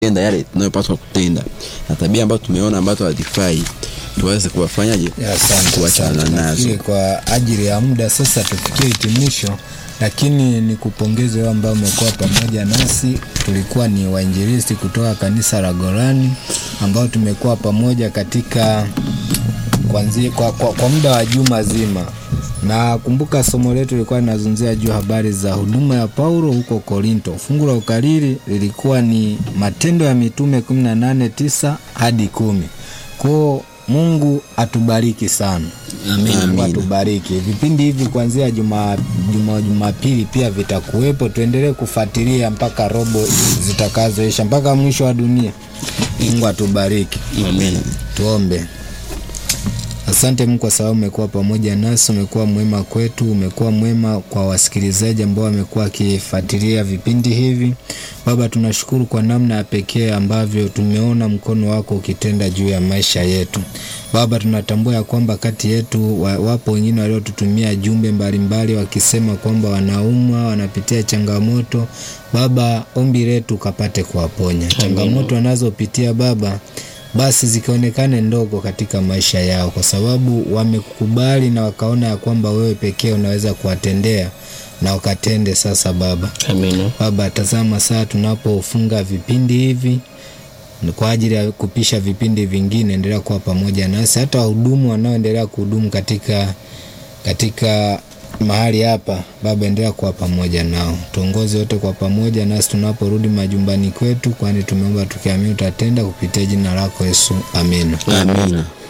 tenda yale tunayopaswa kutenda na tabia ambazo tumeona ambazo hazifai tuweze kuwafanyaje Ya, Asante, kuachana asante. nazo Nafikiri kwa ajili ya muda sasa tufikie hitimisho, lakini ni kupongeze wewe ambao umekuwa pamoja nasi. Tulikuwa ni wainjilisti kutoka kanisa la Gorani ambao tumekuwa pamoja katika kwanzia, kwa, kwa, kwa muda wa juma zima na kumbuka somo letu lilikuwa linazungumzia juu habari za huduma ya Paulo huko Korinto. Fungu la ukariri lilikuwa ni Matendo ya Mitume 18:9 hadi kumi. Kwao Mungu atubariki sana. Mungu atubariki. Vipindi hivi kuanzia juma juma Jumapili pia vitakuwepo, tuendelee kufuatilia mpaka robo zitakazoisha mpaka mwisho wa dunia. Mungu atubariki. Amen. Tuombe. Asante Mungu kwa sababu umekuwa pamoja nasi, umekuwa mwema kwetu, umekuwa mwema kwa wasikilizaji ambao wamekuwa wakifuatilia vipindi hivi. Baba, tunashukuru kwa namna ya pekee ambavyo tumeona mkono wako ukitenda juu ya maisha yetu. Baba, tunatambua ya kwamba kati yetu wa- wapo wengine waliotutumia jumbe mbalimbali wakisema kwamba wanaumwa, wanapitia changamoto. Baba, ombi letu ukapate kuwaponya changamoto wanazopitia Baba basi zikaonekane ndogo katika maisha yao, kwa sababu wamekukubali na wakaona ya kwamba wewe pekee unaweza kuwatendea na wakatende sasa. Baba, Amina. Baba, tazama saa tunapofunga vipindi hivi ni kwa ajili ya kupisha vipindi vingine, endelea kuwa pamoja nasi, hata wahudumu wanaoendelea kuhudumu katika katika mahali hapa Baba, endelea kuwa pamoja nao, tuongoze wote kwa pamoja nasi tunaporudi majumbani kwetu, kwani tumeomba tukiamini utatenda kupitia jina lako Yesu, amina. Amina.